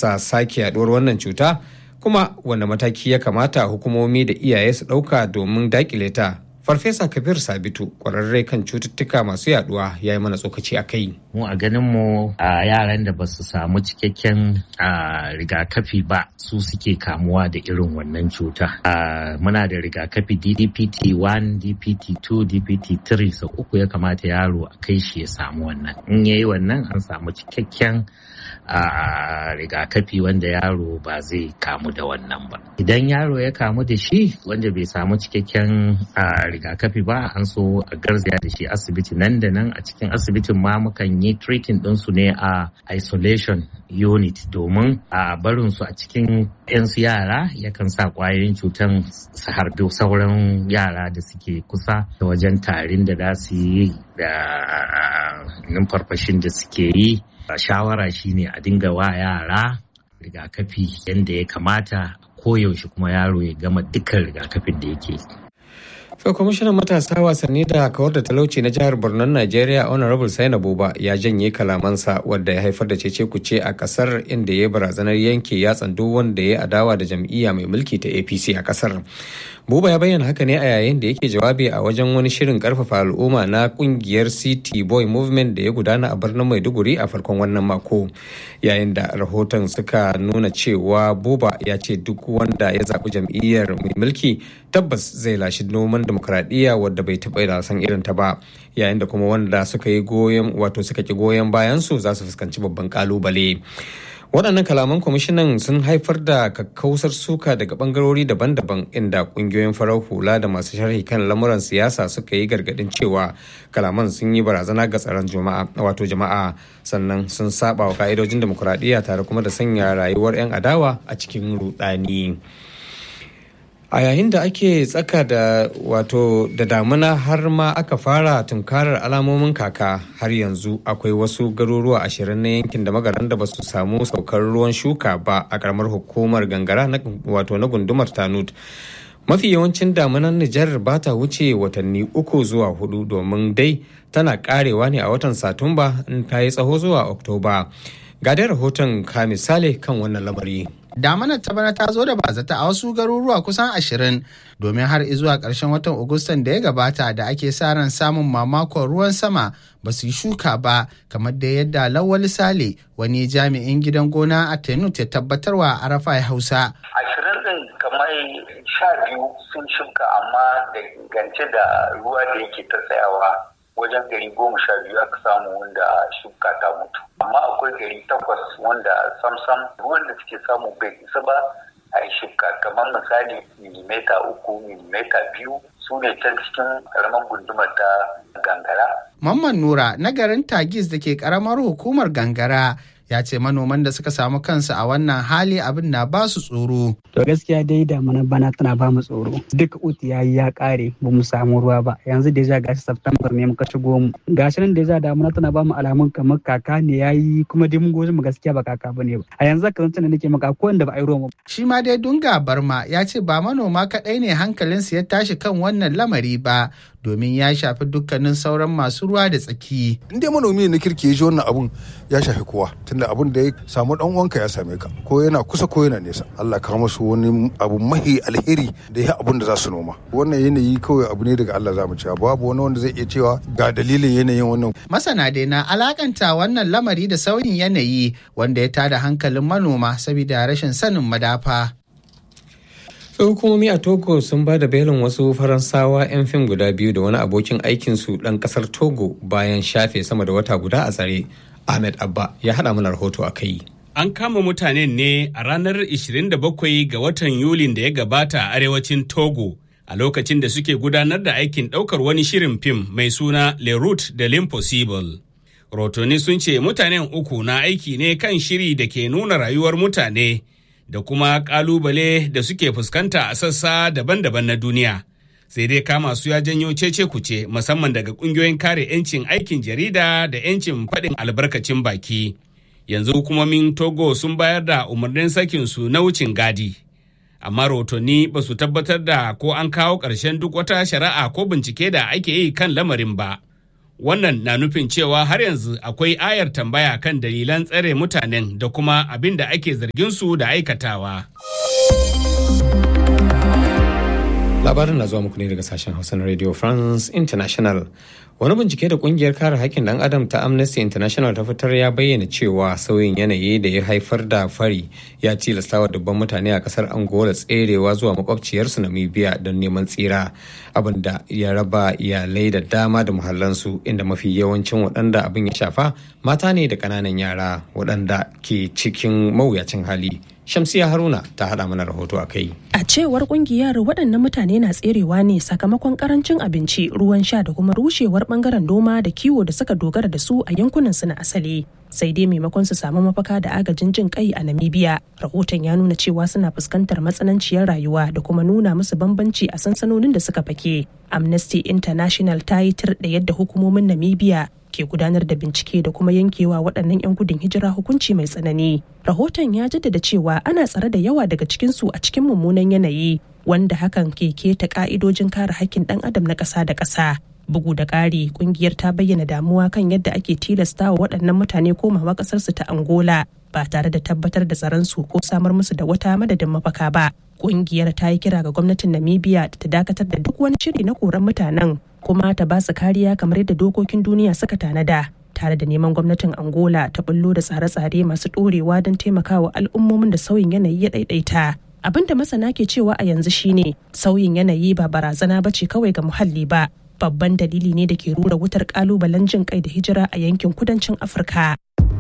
haddasa sake yaduwar wannan cuta kuma wanda mataki ya kamata hukumomi da iyaye su ɗauka domin daƙile ta farfesa kabir sabitu ƙwararre kan cututtuka masu yaduwa ya yi mana tsokaci a kai mu a ganin mu a yaran da ba su samu cikakken rigakafi ba su suke kamuwa da irin wannan cuta muna da rigakafi ddpt 1 dpt 2 dpt 3 sau uku ya kamata yaro a kai shi ya samu wannan in yayi wannan an samu cikakken rigakafi wanda yaro ba zai kamu da wannan ba idan yaro ya kamu da shi wanda bai samu cikakken rigakafi ba an so a garzaya da shi asibiti nan da nan a cikin asibitin ma mukan yi treating ɗinsu ne a isolation unit domin a barin su a cikin 'yansu yara yakan sa kwayoyin cutan su harbi sauran yara da suke kusa da wajen tarin da za su yi da numfarfashin da suke yi shawara shine a dinga wa yara rigakafi yadda ya kamata koyaushe kuma yaro ya gama dukkan rigakafin da yake To kwamishinan matasa wasanni da kawar da talauci na jihar Borno Najeriya Honorable Saina Buba ya janye kalamansa wadda ya haifar da cece kuce a kasar inda ya barazanar yanke yatsan duk wanda ya adawa da jam'iyya mai mulki ta APC a kasar. Buba ya bayyana haka ne a yayin da yake jawabi a wajen wani shirin karfafa al'umma na kungiyar City Boy Movement da ya gudana a birnin Maiduguri a farkon wannan mako. Yayin da rahoton suka nuna cewa Buba ya ce duk wanda ya zaɓi jam'iyyar mai mulki tabbas zai lashi noman demokradiyya wadda bai taɓa da san irin ta ba yayin da kuma wanda suka yi goyon wato suka ki goyon bayan su za su fuskanci babban kalubale waɗannan kalaman kwamishinan sun haifar da kakkausar suka daga bangarori daban-daban inda ƙungiyoyin farar hula da masu sharhi kan lamuran siyasa suka yi gargaɗin cewa kalaman sun yi barazana ga tsaron jama'a wato jama'a sannan sun saba wa ka'idojin demokuraɗiyya tare kuma da sanya rayuwar 'yan adawa a cikin rudani. a yayin da ake tsaka da wato da damuna har ma aka fara tunkarar alamomin kaka har yanzu akwai wasu garuruwa ashirin na yankin da magaran da ba su samu saukar ruwan shuka ba a karamar hukumar gangara wato na gundumar tanut mafi yawancin damunan nijar ba ta wuce watanni uku zuwa hudu domin dai tana karewa ne a watan satumba in ta yi tsaho zuwa oktoba ga dai rahoton ka misali kan wannan lamari Damanar ta bana ta zo da bazata a wasu garuruwa kusan ashirin domin har zuwa ƙarshen watan Agustan da ya gabata da ake sa ran samun mamakon ruwan sama ba su yi shuka ba kamar da yadda Lawal Sale wani jami'in gidan gona a Tenut ya tabbatarwa a Arafa Hausa. Ashirin ɗin kamar sha biyu sun shuka amma da gance da ruwa da yake ta tsayawa wajen gari goma sha biyu aka samu wanda shuka ta mutu amma akwai gari takwas wanda samsam ruwan da suke samu bai isa ba a yi shuka kamar misali milimeta uku milimeta biyu su ne can cikin karamar gundumar ta gangara. Mamman Nura na garin Tagis da ke karamar hukumar gangara ya ce manoman da suka samu kansu a wannan hali abin na ba su tsoro. To gaskiya dai damuna bana tana ba mu tsoro. Duk uti yayi ya kare ba mu samu ruwa ba. Yanzu da ja gashi September ne muka shigo mu. Gashi nan da ja damuna tana ba mu alamun kamar kaka ne yayi kuma dai mun goji mu gaskiya ba kaka bane ba. A yanzu kan tana nake maka ko wanda ba a yi ruwa Shi ma dai Dunga Barma ya ce ba manoma kaɗai ne hankalinsu ya tashi kan wannan lamari ba domin ya shafi dukkanin sauran masu ruwa da tsaki. In dai manomi ne na kirki ya ji wannan abun ya shafi kowa tunda abun da ya samu dan uwanka ya same ka ko yana kusa ko yana nesa. Allah ka masu wani abu mahi alheri da ya abun da za su noma. Wannan yanayi kawai abu ne daga Allah za mu cewa babu wani wanda zai iya cewa ga dalilin yanayin wannan. Masana dai na alakanta wannan lamari da sauyin yanayi wanda ya tada hankalin manoma saboda rashin sanin madafa. hukumomi a togo sun ba da belin wasu faransawa 'yan fim guda biyu da wani abokin aikinsu ɗan ƙasar togo bayan shafe sama da wata guda a tsare ahmed abba ya haɗa mana rahoto a kai an kama mutanen ne a ranar 27 ga watan yulin da ya gabata a arewacin togo a lokacin da suke gudanar da aikin ɗaukar wani shirin fim mai suna le route de l'impossible rotoni sun ce mutanen uku na aiki ne kan shiri da ke nuna rayuwar mutane da kuma kalubale da suke fuskanta a sassa daban-daban na duniya. Sai dai kama su ya janyo cece kuce musamman daga kungiyoyin kare 'yancin aikin jarida da 'yancin faɗin albarkacin baki. Yanzu hukumomin Togo sun bayar da umarnin sakin su na wucin gadi. Amma rotoni ba su tabbatar da ko an kawo ƙarshen duk wata shari'a ko bincike da ake yi kan lamarin ba. Wannan na nufin cewa har yanzu akwai ayar tambaya kan dalilan tsare mutanen da kuma abin da ake zargin su da aikatawa. labarin na zuwa muku ne daga sashen hausa na radio france international wani bincike da kungiyar kare haƙƙin ɗan adam ta amnesty international ta fitar ya bayyana cewa sauyin yanayi da ya haifar da fari ya tilasta wa dubban mutane a ƙasar angola tserewa zuwa makwabciyarsu namibia don neman tsira abin da ya raba iyalai da dama da muhallansu inda mafi yawancin waɗanda abin ya shafa mata ne da ƙananan yara waɗanda ke cikin mawuyacin hali Shamsiya Haruna ta haɗa mana rahoto a kai. A cewar kungiyar waɗannan mutane na tserewa ne sakamakon karancin abinci, ruwan sha da kuma rushewar bangaren noma da kiwo da suka dogara da su a yankunan su na asali. Sai dai maimakon su samu mafaka da agajin jin kai a Namibia, rahoton ya nuna cewa suna fuskantar matsananciyar rayuwa da kuma nuna musu bambanci a sansanonin da suka fake. Amnesty International ta yi tir da yadda hukumomin Namibia ke gudanar da bincike da kuma yankewa waɗannan 'yan gudun hijira hukunci mai tsanani. Rahoton ya jaddada cewa ana tsare da yawa daga cikinsu a cikin mummunan yanayi wanda hakan ke keta ka'idojin kare hakkin ɗan adam na ƙasa da ƙasa. Bugu da ƙari, ƙungiyar ta bayyana damuwa kan yadda ake tilasta wa waɗannan mutane komawa ƙasarsu ta Angola ba tare da tabbatar da tsaronsu ko samar musu da wata madadin mafaka ba. Ƙungiyar ta yi kira ga gwamnatin Namibia da ta dakatar da duk wani shiri na koran mutanen kuma ta ba su kariya kamar yadda dokokin duniya suka tanada tare da neman gwamnatin angola ta bullo da tsare-tsare masu ɗorewa don taimakawa al'ummomin da sauyin yanayi ya ɗaiɗaita abin da masana ke cewa a yanzu shine sauyin yanayi ba barazana ba ce kawai ga muhalli ba babban dalili ne da ke rura wutar kalubalen jin kai da hijira a yankin kudancin afirka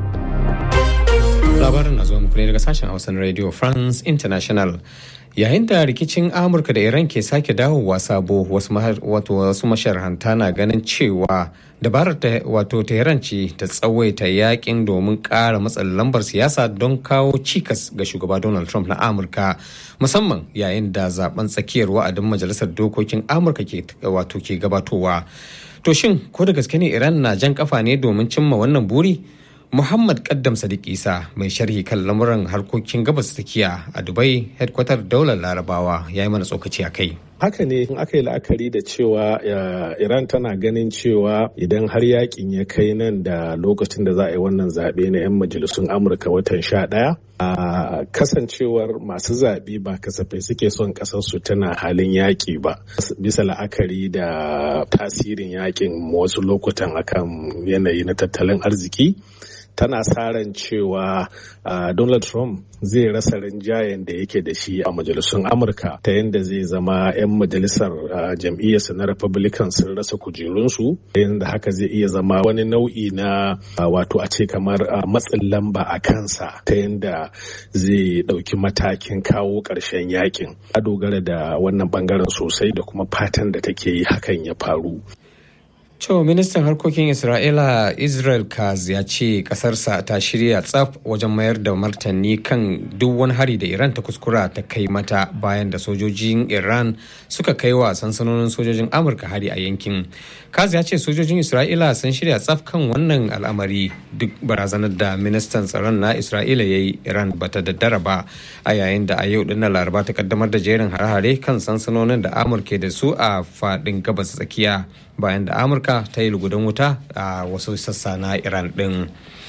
labarin na zuwa muku ne daga sashen hausan radio france international yayin da rikicin amurka da iran ke sake dawowa sabo wasu masharhanta na ganin cewa dabarar wato tehran ce ta tsawaita yakin domin kara matsalar lambar siyasa don kawo cikas ga shugaba donald trump na amurka musamman yayin da zaben tsakiyar wa'adin majalisar dokokin amurka ke wato ke gabatowa to shin ko da gaske ne iran na jan kafa ne domin cimma wannan buri Muhammad Kaddam Sadiq Isa mai sharhi kan lamuran harkokin gabas tsakiya a Dubai headquarter daular Larabawa ya yi mana tsokaci a kai. haka ne in aka yi la'akari da cewa iran tana ganin cewa idan har yakin ya kai nan da lokacin da za a yi wannan zaɓe na 'yan majalisun amurka watan sha ɗaya a kasancewar masu zaɓe ba kasafai suke son ƙasarsu tana halin yaƙi ba bisa la'akari da tasirin yakin wasu lokutan akan yanayi na tattalin arziki tana sa ran cewa uh, Donald Trump zai rasa rinjayen da yake da shi a majalisun Amurka ta yadda zai zama 'yan majalisar uh, jam'iyyarsa na Republican sun rasa kujerunsu yadda haka zai iya zama wani nau'i na uh, wato a ce kamar matsin lamba a kansa ta yadda zai ɗauki matakin kawo ƙarshen yakin. A dogara da wannan bangaren sosai da kuma fatan da take yi hakan ya faru. To ministan harkokin Isra'ila Israel Kaz ya ce kasarsa ta shirya tsaf wajen mayar da martani kan duk wani hari da Iran ta kuskura ta kai mata bayan da sojojin Iran suka kai wa sansanonin sojojin Amurka hari a yankin. Kaz ya ce sojojin Isra'ila sun shirya tsaf kan wannan al'amari duk barazanar da ministan tsaron na Isra'ila ya yi Iran bata daddara ba a yayin da a yau dinnan Laraba ta kaddamar da jerin hare-hare kan sansanonin da Amurka da su a faɗin gabas tsakiya. bayan da amurka ta yi lugudan wuta a wasu sassa na iran din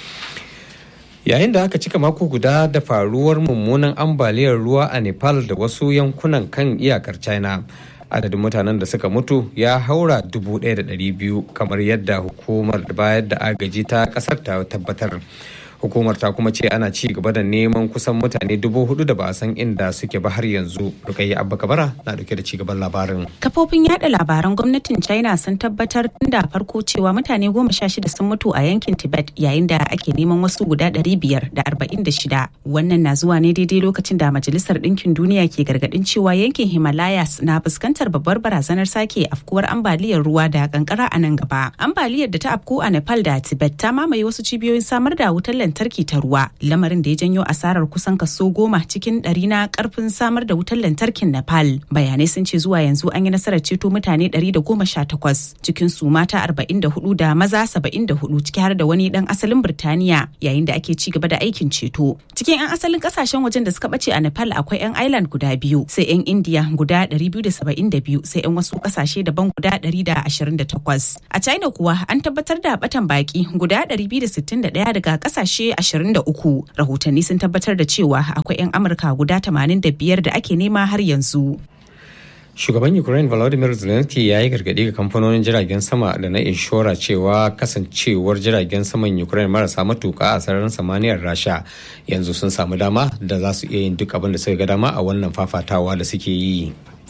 yayin da aka cika mako guda da faruwar mummunan ambaliyar ruwa a nepal da wasu yankunan kan iyakar china adadin mutanen da suka mutu ya haura 1,200 kamar yadda hukumar bayar da agaji ta kasar ta tabbatar hukumar ta kuma ce ana ci gaba da neman kusan mutane dubu hudu da ba a san inda suke ba har yanzu rukayya abba kabara na dauke da ci gaban labarin kafofin yada labaran gwamnatin china sun tabbatar tun da farko cewa mutane goma sha shida sun mutu a yankin tibet yayin da ake neman wasu guda ɗari biyar da arba'in da shida wannan na zuwa ne daidai lokacin da majalisar ɗinkin duniya ke gargaɗin cewa yankin himalayas na fuskantar babbar barazanar sake afkuwar ambaliyar ruwa da kankara a nan gaba ambaliyar da ta afku a nepal da tibet ta mamaye wasu cibiyoyin samar da wutar lantarki ta ruwa lamarin da ya janyo asarar kusan kaso goma cikin ɗari na karfin samar da wutar lantarkin nepal bayanai sun ce zuwa yanzu an yi nasarar ceto mutane 118 cikin su mata 44 da maza 74 ciki har da wani dan asalin birtaniya yayin da ake ci gaba da aikin ceto cikin 'yan asalin kasashen wajen da suka bace a nepal akwai 'yan island guda biyu sai 'yan india guda 272 sai 'yan wasu kasashe daban guda 128 a china kuwa an tabbatar da batan baki guda 261 daga kasashe 23 rahotanni sun tabbatar da cewa akwai 'yan amurka guda 85 da ake nema har yanzu Shugaban Ukraine Volodymyr Zelensky ya yi gargaɗi ga kamfanonin jiragen sama da na inshora cewa kasancewar jiragen saman Ukraine marasa matuka a sararin samaniyar Rasha yanzu sun samu dama da za su iya yin duk abin da suka ga dama a wannan fafatawa da suke yi.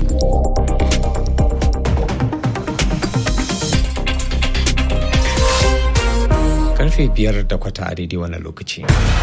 Karfe biyar da kwata a daidai wannan lokaci.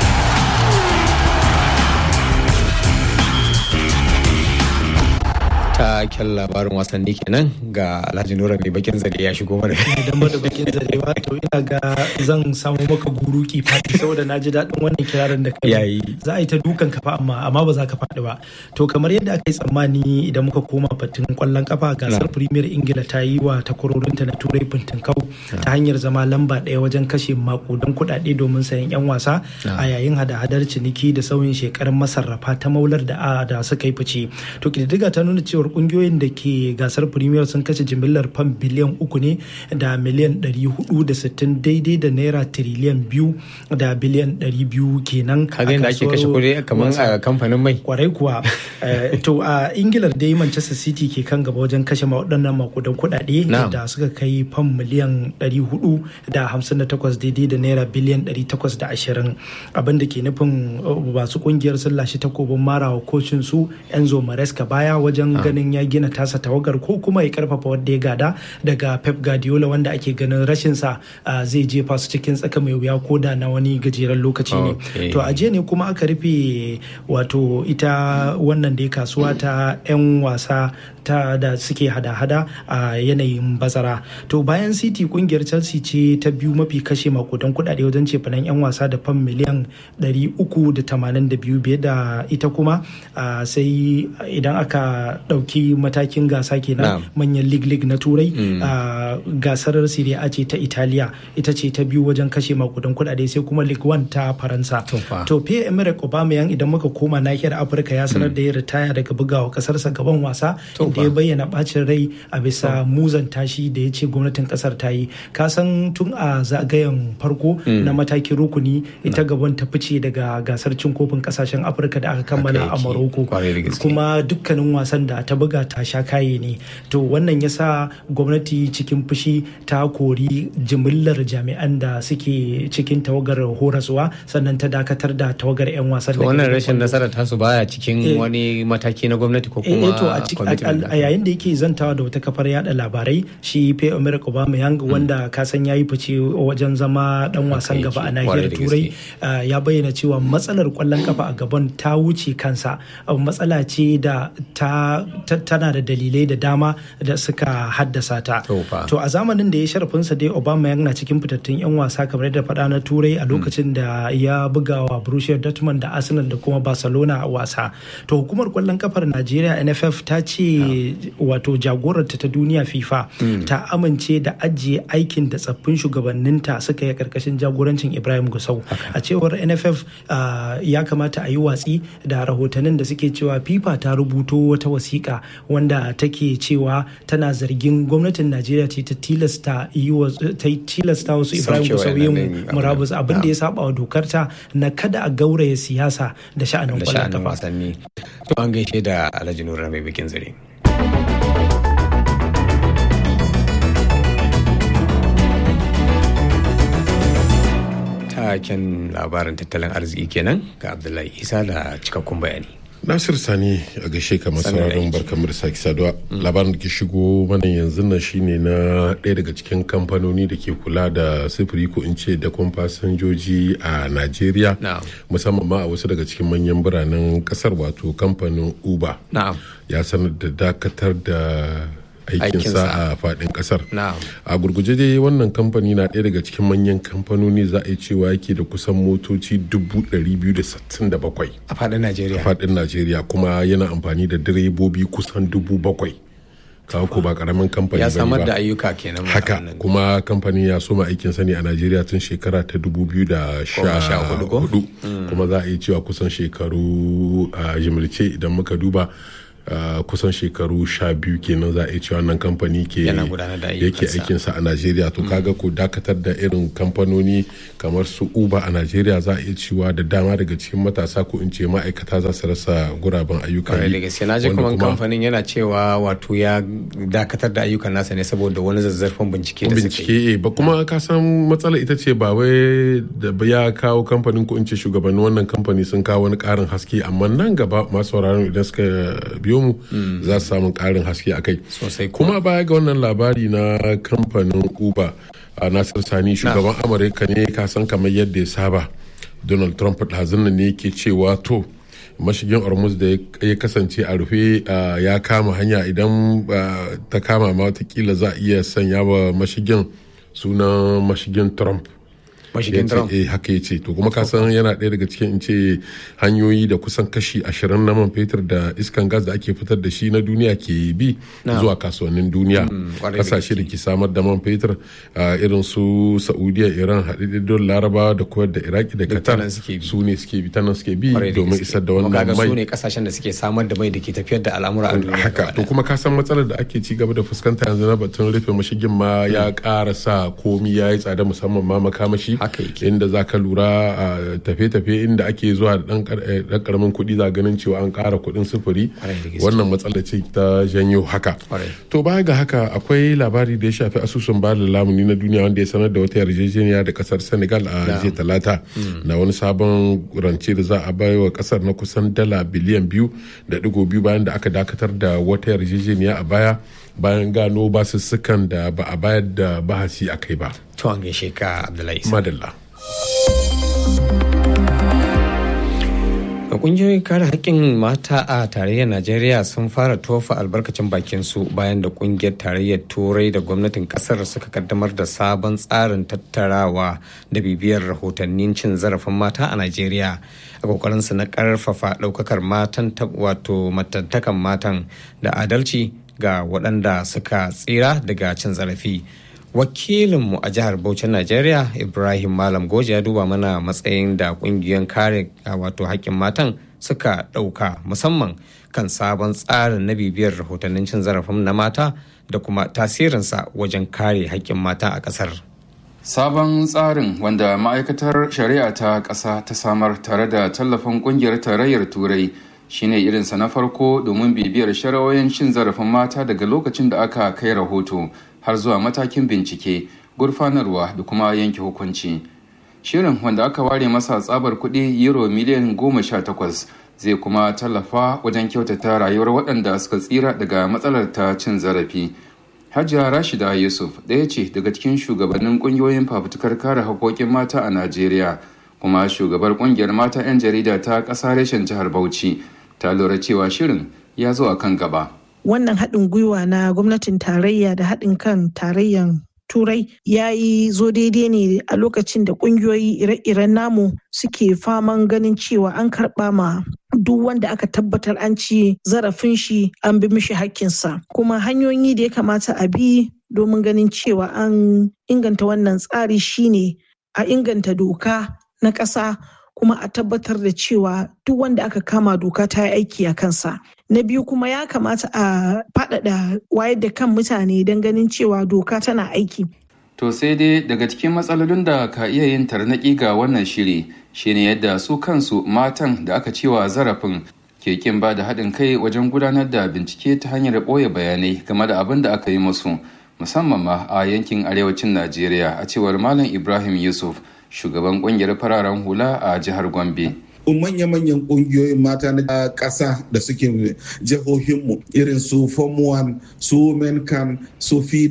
taken labarin wasanni kenan ga alhaji nura mai bakin zare ya shigo mana idan ba da bakin zare ba to ina ga zan samu maka guruki fati saboda na ji daɗin wannan kirarin da kai yayi za a yi ta dukan kafa amma amma ba za ka faɗi ba to kamar yadda aka yi tsammani idan muka koma fatin kwallon kafa gasar premier ingila ta yi wa takwarorinta na turai kau ta hanyar zama lamba ɗaya wajen kashe makudan kuɗaɗe domin sayan 'yan wasa a yayin hada-hadar ciniki da sauyin shekarun masarrafa ta maular da da suka yi fice to kididdiga ta nuna cewar kungiyoyin da ke gasar premier sun kashe jimillar fam biliyan uku ne da miliyan 460 daidai da naira tiriliyan biyu da biliyan 200 kenan kaga yadda ake kashe kuɗi kamar a kamfanin mai kwarai kuwa to a ingilar dai manchester city ke kan gaba wajen kashe waɗannan makudan kuɗaɗe da suka kai fam miliyan 458 daidai da naira biliyan 820 abin da ke nufin masu kungiyar sun lashe takobin marawa kocin su enzo maresca baya wajen ganin ya gina tasa tawagar ko kuma ya karfafa wadda ya gada daga pep guardiola wanda ake ganin rashinsa zai jefa su cikin tsaka mai wuya ko da na wani gajeren lokaci ne to a ne kuma aka rufe wato ita wannan da kasuwa ta 'yan wasa ta da suke hada-hada a yanayin bazara to bayan city kungiyar chelsea ce ta biyu mafi kashe makudan kudade wajen cefanen 'yan wasa da fam miliyan 382 biye da ita kuma sai idan aka dauki matakin gasa kenan manyan league league na turai gasar serie a ce ta italiya ita ce ta biyu wajen kashe makudan kudade sai kuma league one ta faransa to fiye emirates aubameyang idan muka koma nahiyar afirka ya sanar da ya ritaya daga bugawa kasarsa gaban wasa da ya bayyana bacin rai a bisa muzan tashi da ya ce gwamnatin kasar ta yi kasan tun a zagayen farko na matakin rukuni ita gaban ta fice daga gasar cin kofin kasashen afirka da aka kammala a maroko kuma dukkanin wasan da ta buga ta sha kaye ne to wannan ya sa gwamnati cikin fushi ta kori jimillar jami'an da suke cikin tawagar horaswa sannan ta dakatar da tawagar 'yan wasan da wannan rashin nasara tasu baya cikin wani mataki na gwamnati ko kuma a yayin da yake zantawa da wata kafar yada labarai shi pe america obama yang wanda kasan ya yi fice wajen zama dan wasan gaba a nahiyar turai ya bayyana cewa matsalar kwallon kafa a gaban ta wuce kansa matsala ce da ta tana da dalilai da dama da suka haddasa ta to a zamanin da ya sharafinsa dai obama yang na cikin fitattun yan wasa kamar da faɗa na turai a lokacin da ya buga wa borussia dortmund da arsenal da kuma barcelona a wasa to hukumar kwallon kafar najeriya nff ta ce wato jagorarta ta duniya fifa ta amince da ajiye aikin da tsaffin shugabanninta suka yi karkashin jagorancin ibrahim gusau a cewar nff ya kamata a yi watsi da rahotannin da suke cewa fifa ta rubuto wata wasiƙa wanda take cewa tana zargin gwamnatin najeriya ce ta tilasta ta tilasta wasu ibrahim gusau yin murabus abin da ya saba wa dokarta na kada a gauraya siyasa da sha'anin kwallon kafa to an gaishe da alhaji nura mai bikin zare taken labarin tattalin arziki kenan ga abdullahi isa da cikakkun bayani Nasir Sani a gaishe kamar sauraron barkamar da sake saduwa labarin da ke shigo mana yanzu nan shine na ɗaya daga cikin kamfanoni da ke kula da sufuri ko in ce da fasinjoji a Najeriya musamman ma a wasu daga cikin manyan biranen kasar wato kamfanin Uber ya sanar da dakatar da aikinsa a faɗin ƙasar a gurguje dai wannan kamfani na ɗaya daga cikin manyan kamfanoni za a yi cewa yake da kusan motoci 267 a faɗin najeriya a faɗin najeriya kuma yana amfani da direbobi kusan 7,000 kawo ko ba karamin kamfani ya samar da ayyuka kenan haka kuma kamfanin ya soma aikin sani a najeriya tun shekara ta 2014 kuma za a yi cewa kusan shekaru a jimilce idan muka duba Uh, kusan shekaru sha biyu kenan za a cewa wannan kamfani ke yake aikinsa a najeriya to kaga ko dakatar da irin kamfanoni kamar su uber a najeriya za a iya cewa da dama daga cikin matasa ko in ce ma'aikata za su rasa guraben ayyuka da gaske na ji kuma kamfanin yana cewa wato ya dakatar da ayyukan nasa ne saboda wani zazzarfan bincike da bincike ba kuma ka san matsala ita ce ba wai da ya kawo kamfanin ko in ce shugabannin wannan kamfani sun kawo wani karin haske amma nan gaba masu sauraron idan suka biyo mu za su samu karin haske a kai kuma baya ga wannan labari na kamfanin uber a nasir sani shugaban amurka ne ka san kamar yadda ya saba donald trump ɗazun ne ke cewa to mashigin ormuz da ya kasance a rufe ya kama hanya idan ta kama ma watakila za a iya sanya wa mashigin sunan mashigin trump mashigin Trump. Eh haka ya ce to kuma ka san yana ɗaya daga cikin in ce hanyoyi da kusan kashi ashirin na man fetur da iskan gas da ake fitar da shi na duniya ke bi zuwa kasuwannin duniya kasashe da ke samar da man fetur irin su saudiya iran haɗaɗɗen larabawa da kuwait da iraki da qatar su ne suke bi tanan suke bi domin isar da wannan mai su ne kasashen da suke samar da mai da ke tafiyar da al'amura a duniya haka to kuma ka san matsalar da ake ci gaba da fuskanta yanzu na batun rufe mashigin ma ya ƙara sa komi ya yi tsada musamman ma makamashi inda za ka lura a tafe-tafe inda ake zuwa da ɗan ƙaramin kuɗi za ganin cewa an ƙara kuɗin sufuri wannan matsala ce ta janyo haka to baya ga haka akwai labari da ya shafi asusun ba da lamuni na duniya wanda ya sanar da wata yarjejeniya da kasar senegal a jiya talata na wani sabon rance da za a bai wa kasar na kusan dala biliyan biyu da digo biyu bayan da aka dakatar da wata yarjejeniya a baya bayan gano basussukan da ba a bayar da bahasi a kai ba. To an gaishe ka Abdullahi. Madalla. kungiyoyin kare haƙƙin mata a tarayyar najeriya sun fara tofa albarkacin bakin su bayan da kungiyar tarayyar turai da gwamnatin kasar suka kaddamar da sabon tsarin tattarawa da bibiyar rahotannin cin zarafin mata a najeriya a kokarinsu na karfafa ɗaukakar matan wato matantakan matan da adalci ga waɗanda suka tsira daga cin zarafi wakilinmu a jihar Bauchin Najeriya Ibrahim Malam Goji ya duba mana matsayin da kungiyoyin kare wato haƙƙin matan suka ɗauka musamman kan sabon tsarin na bibiyar rahotannin cin zarafin na mata da kuma tasirinsa wajen kare haƙƙin mata a ƙasar. Sabon tsarin wanda ma'aikatar shari'a ta ƙasa ta samar tare da tallafin ƙungiyar tarayyar Turai shine irinsa na farko domin bibiyar shari'o'in cin zarafin mata daga lokacin da aka kai rahoto har zuwa matakin bincike gurfanarwa da kuma yanke hukunci shirin wanda aka ware masa tsabar kuɗi euro miliyan goma sha takwas zai kuma tallafa wajen kyautata rayuwar waɗanda suka tsira daga matsalar ta cin zarafi hajiya rashida yusuf ɗaya ce daga cikin shugabannin ƙungiyoyin fafutukar kare haƙoƙin mata a najeriya kuma shugabar ƙungiyar mata 'yan jarida ta ƙasa reshen jihar bauchi ta lura cewa shirin ya zo a kan gaba wannan haɗin gwiwa na gwamnatin tarayya da haɗin kan tarayyan turai ya yi zo daidai ne a lokacin da ƙungiyoyi ire-iren namu suke faman ganin cewa an karɓa ma duk wanda aka tabbatar an ci zarafin shi an bi mishi hakkinsa kuma hanyoyi da ya kamata a bi domin ganin cewa an inganta wannan tsari shine a inganta doka na ƙasa kuma a tabbatar da cewa duk wanda aka kama doka ta yi aiki a kansa na biyu kuma ya kamata a faɗaɗa wayar da kan mutane don ganin cewa doka tana aiki to sai dai daga cikin matsalolin da ka iya yin tarnaƙi ga wannan shiri shine yadda su kansu matan da aka cewa zarafin ke kin ba da haɗin kai wajen gudanar da bincike ta hanyar ɓoye bayanai game da abin da aka yi musu musamman ma a yankin arewacin najeriya a cewar malam ibrahim yusuf shugaban kungiyar fararen hula a jihar Gombe. manya-manyan kungiyoyin mata na ƙasa da suke jihohinmu irin su form 1 su menkan su fida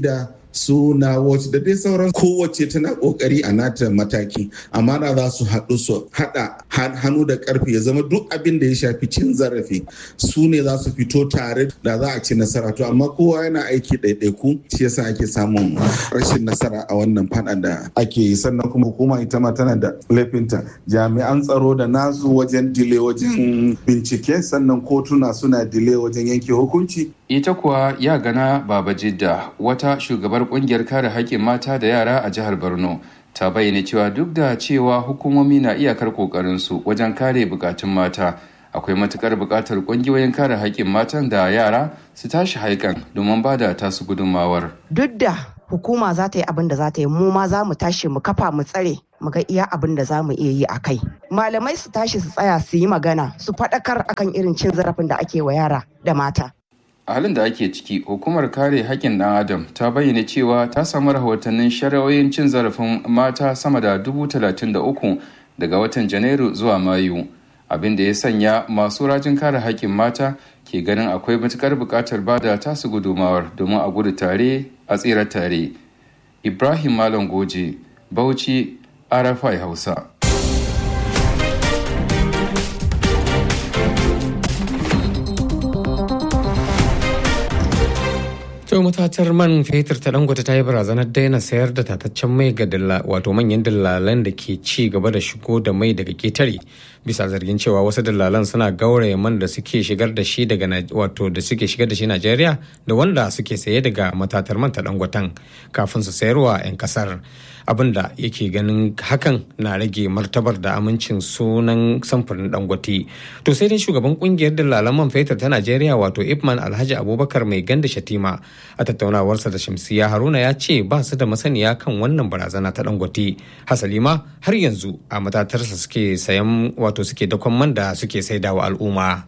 su na watch da dai sauran kowace tana kokari a nata mataki amma da za su haɗu su haɗa hannu da ƙarfi ya zama duk abin da ya shafi cin zarafi su ne za su fito tare da za a ci nasara to amma kowa yana aiki ɗaiɗaiku shi yasa ake samun rashin nasara a wannan faɗan da ake yi sannan kuma hukuma ita ma tana da laifinta jami'an tsaro da nasu wajen dile wajen bincike sannan kotuna suna dile wajen yanke hukunci ita kuwa ya gana baba jidda wata shugabar kungiyar kare haƙƙin mata da yara a jihar borno ta bayyana cewa duk da cewa hukumomi na iyakar ƙoƙarinsu wajen kare bukatun mata akwai matukar buƙatar ƙungiyoyin kare haƙƙin matan da yara su tashi haikan domin ba da tasu gudunmawar duk da hukuma za ta yi abin da za ta yi mu ma za mu tashi mu kafa mu tsare mu ga iya abin da za mu iya yi a kai malamai su tashi su tsaya su yi magana su faɗakar akan irin cin zarafin da ake wa yara da mata a halin da ake ciki hukumar kare haƙƙin ɗan adam ta bayyana cewa ta samu rahotannin shari'o'in cin zarafin mata sama da dubu talatin da uku daga watan janairu zuwa mayu abin da ya sanya masu rajin kare haƙƙin mata ke ganin akwai matuƙar buƙatar bada tasu gudumawar domin a gudu tare a tsira tare ibrahim malam goje bauchi arafai hausa To matatar man fetur ta dangote ta yi barazanar daina sayar da tataccen mai ga wato manyan dillalan da ke ci gaba da shigo da mai daga ketare bisa zargin cewa wasu dillalan suna gauraya man da suke shigar da shi daga wato da suke shigar da shi Najeriya da wanda suke saye daga matatar man ta dangoten kafin su sayarwa 'yan kasar abinda yake ganin hakan na rage martabar da amincin sunan samfurin dangote to sai dai shugaban kungiyar dillalan man fetur ta Najeriya wato Ipman Alhaji Abubakar mai ganda Shatima a tattaunawarsa da Shamsiya Haruna ya ce ba su da masaniya kan wannan barazana ta dangote hasali ma har yanzu a matatarsa suke sayan wato suke dakon man da suke saidawa al'umma.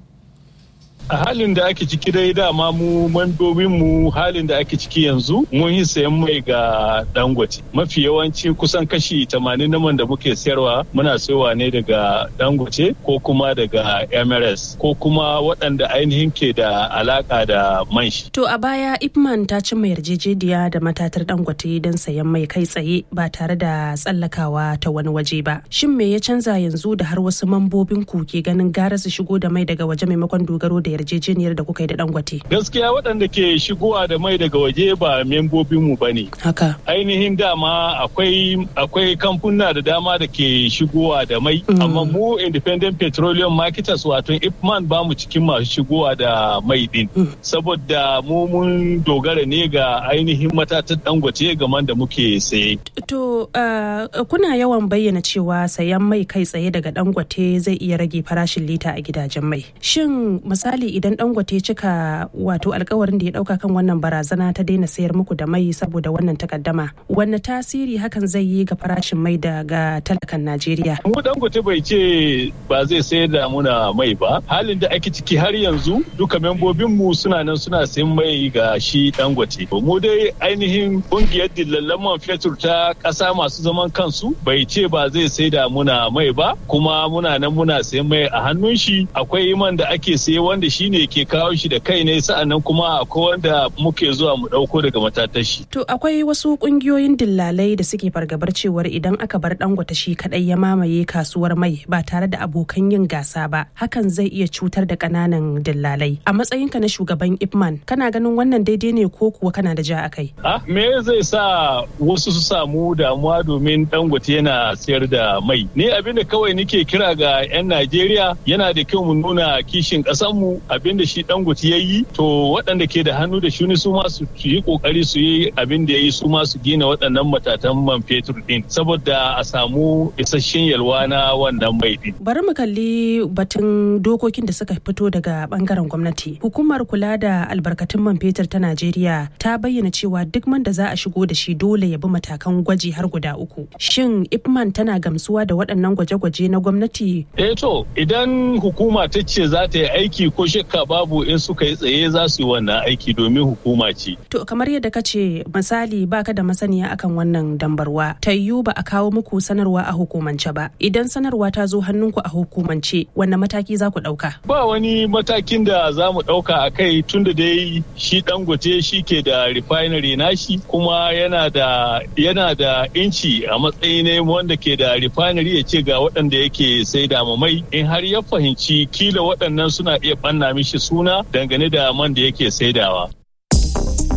a halin da ake ciki dai dama mu mandobin mu halin da ake ciki yanzu mun yi sayan mai ga dangote mafi yawanci kusan kashi 80 na man da muke sayarwa muna sayowa ne daga dangote ko kuma daga emirates ko kuma waɗanda ainihin ke da alaka da man shi to a baya ipman ta cimma yarjejeniya da matatar dangote don sayan mai kai tsaye ba tare da tsallakawa ta wani waje ba shin me ya canza yanzu da har wasu mambobin ku ke ganin gara su shigo da mai daga waje maimakon dogaro da yarjejeniyar da kuka yi da dangote. Gaskiya waɗanda ke shigowa da mai daga waje ba membobinmu ba ne. Haka. Ainihin dama akwai akwai kamfuna da dama da ke shigowa da mai. Amma mu Independent Petroleum Marketers wato Ipman ba mu cikin masu shigowa da mai din. Saboda mu mun dogara ne ga ainihin matatan dangote gaman da muke saye. To kuna yawan bayyana cewa sayan mai kai tsaye daga dangote zai iya rage farashin lita a gidajen mai. Shin misali idan dangote cika wato alkawarin da ya dauka kan wannan barazana ta daina sayar muku da mai saboda wannan takaddama wanne tasiri hakan zai yi ga farashin mai daga talakan najeriya mu dangote bai ce ba zai sayar da muna mai ba halin da ake ciki har yanzu duka membobin mu suna nan suna sayan mai ga shi dangote mu dai ainihin kungiyar dillallan man fetur ta kasa masu zaman kansu bai ce ba zai sai da muna mai ba kuma muna nan muna sayan mai a hannun shi akwai man da ake saye wanda shi ne ke kawo shi da kai ne sa'annan kuma akwai wanda muke zuwa mu ɗauko daga matatashi. To akwai wasu ƙungiyoyin dillalai da suke fargabar cewar idan aka bar dangwata shi kadai ya mamaye kasuwar mai ba tare da abokan yin gasa ba hakan zai iya cutar da ƙananan dillalai. A matsayinka na shugaban Ipman kana ganin wannan daidai ne ko kuwa kana da ja a kai? Ah, me zai sa wasu su samu damuwa domin dangote yana sayar da mai? Ni abin da kawai nike kira ga 'yan Najeriya yana da kyau mu nuna kishin ƙasanmu abin da shi dangote ya yi to waɗanda ke da hannu da shuni su ma su yi kokari su yi abin da ya yi su ma su gina waɗannan matatan man fetur din saboda a samu isasshen yalwa na wannan mai din. Bari mu kalli batun dokokin da suka fito daga bangaren gwamnati. Hukumar kula da albarkatun man fetur ta Najeriya ta bayyana cewa duk man da za a shigo da shi dole ya bi matakan gwaji har guda uku. Shin Ipman tana gamsuwa da waɗannan gwaje-gwaje na gwamnati? Eh to idan hukuma ta ce za ta yi aiki ko shakka babu in suka yi tsaye za su yi wannan aiki domin hukuma ce. To kamar yadda ka ce misali baka da masaniya akan wannan dambarwa ta yiwu ba a kawo muku sanarwa a hukumance ba idan sanarwa ta zo hannunku a hukumance wanne mataki za ku ɗauka? Ba wani matakin da za mu ɗauka a kai tun da dai shi dangote shi ke da refinery nashi kuma yana da yana da inci a matsayi ne wanda ke da refinery ya ce ga waɗanda yake sai da mai in har ya fahimci kila waɗannan suna iya ɓanna mishi suna dangane da man da yake saidawa.